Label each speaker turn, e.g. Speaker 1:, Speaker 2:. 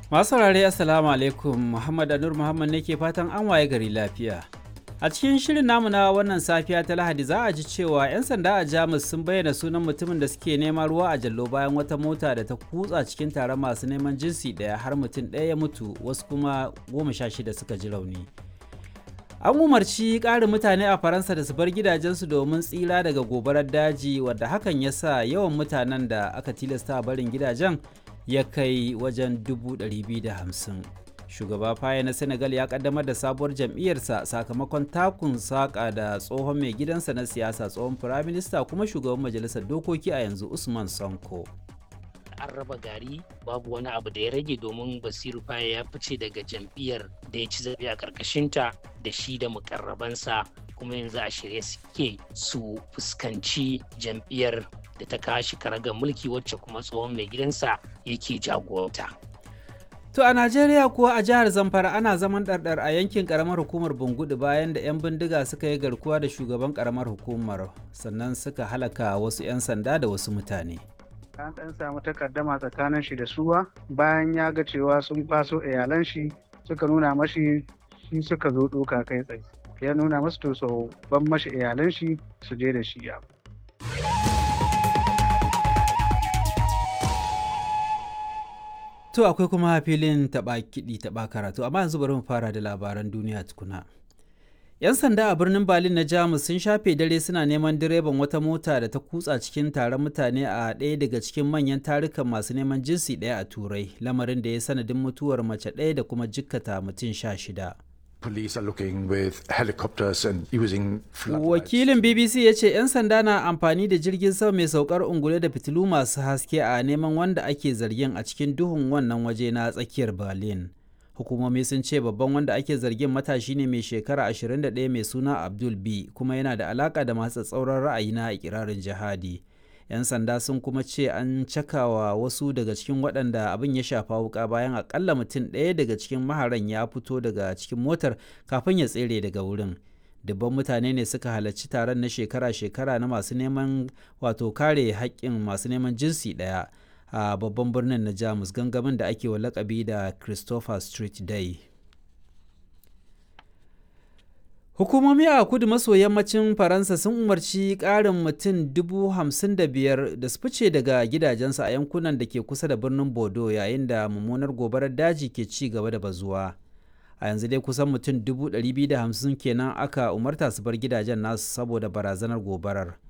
Speaker 1: Masu saurare Assalamu alaikum Muhammad Anur Muhammad ne ke fatan an waye gari lafiya. A cikin shirin namu na wannan safiya ta Lahadi za a ji cewa 'yan sanda a Jamus sun bayyana sunan mutumin da suke neman ruwa a jallo bayan wata mota da ta kutsa cikin taron masu neman jinsi ɗaya har mutum ɗaya ya mutu wasu kuma goma sha shida suka ji rauni. An umarci ƙarin mutane a Faransa da su bar gidajensu domin tsira daga gobarar daji wadda hakan ya sa yawan mutanen da aka tilasta barin gidajen ya kai wajen 250. Shugaba Faye na Senegal ya kaddamar da sabuwar jam'iyyarsa sakamakon takun saƙa da tsohon mai gidansa na siyasa tsohon firaminista kuma shugaban majalisar dokoki a yanzu Usman Sonko.
Speaker 2: an raba gari babu wani abu da ya rage domin basiru faye ya fice daga jam'iyyar da ya ci zaɓe a ƙarƙashinta da shi da mukarrabansa kuma yanzu a shirye suke su fuskanci jam'iyyar da ta kashi karagar mulki wacce kuma tsohon mai gidansa yake jagoranta.
Speaker 1: To a Najeriya kuwa a jihar Zamfara ana zaman ɗarɗar a yankin ƙaramar hukumar Bungudu bayan da 'yan bindiga suka yi garkuwa da shugaban ƙaramar hukumar sannan suka halaka wasu 'yan sanda da wasu mutane.
Speaker 3: an ɗan samu takaddama tsakanin shi da suwa bayan ya ga cewa sun faso iyalan shi suka nuna mashi shi suka zo ɗoka kai tsaye ya nuna masu to so ban mashi iyalan shi su je da shi ya
Speaker 1: To akwai kuma filin taɓa kiɗi taɓa karatu amma yanzu bari mu fara da labaran duniya tukuna. 'Yan sanda a birnin Berlin na Jamus sun shafe dare suna neman direban wata mota da ta kutsa cikin taron mutane a ɗaya daga cikin manyan tarukan masu neman jinsi ɗaya a Turai, lamarin da ya sanadin mutuwar mace ɗaya da kuma jikkata mutum sha shida.
Speaker 4: Police are looking with helicopters and using
Speaker 1: Wakilin BBC ya ce 'yan sanda na amfani da jirgin sama mai saukar ungule da fitilu masu haske a neman wanda ake zargin a cikin duhun wannan waje na tsakiyar Berlin. hukumomi sun ce babban wanda ake zargin matashi ne mai shekara 21 mai suna abdul b kuma yana da alaka da masu tsauran ra'ayi na ikirarin jihadi yan sanda sun kuma ce an cakawa wasu daga cikin waɗanda abin ya shafa wuka bayan akalla mutum ɗaya daga cikin maharan ya fito daga cikin motar kafin ya tsere daga wurin dubban mutane ne suka halarci taron na shekara-shekara na masu neman wato kare haƙƙin masu neman jinsi ɗaya a babban birnin na jamus gangamin da ake wa lakabi da christopher street day hukumomi a kudu maso yammacin faransa sun umarci ƙarin mutum dubu hamsin da biyar da su fice daga gidajensu a yankunan da ke kusa da birnin bordeaux yayin da mummunar gobarar daji ke ci gaba da bazuwa a yanzu dai kusan mutum dubu ɗari biyu da hamsin kenan aka umarta su bar gidajen nasu saboda barazanar gobarar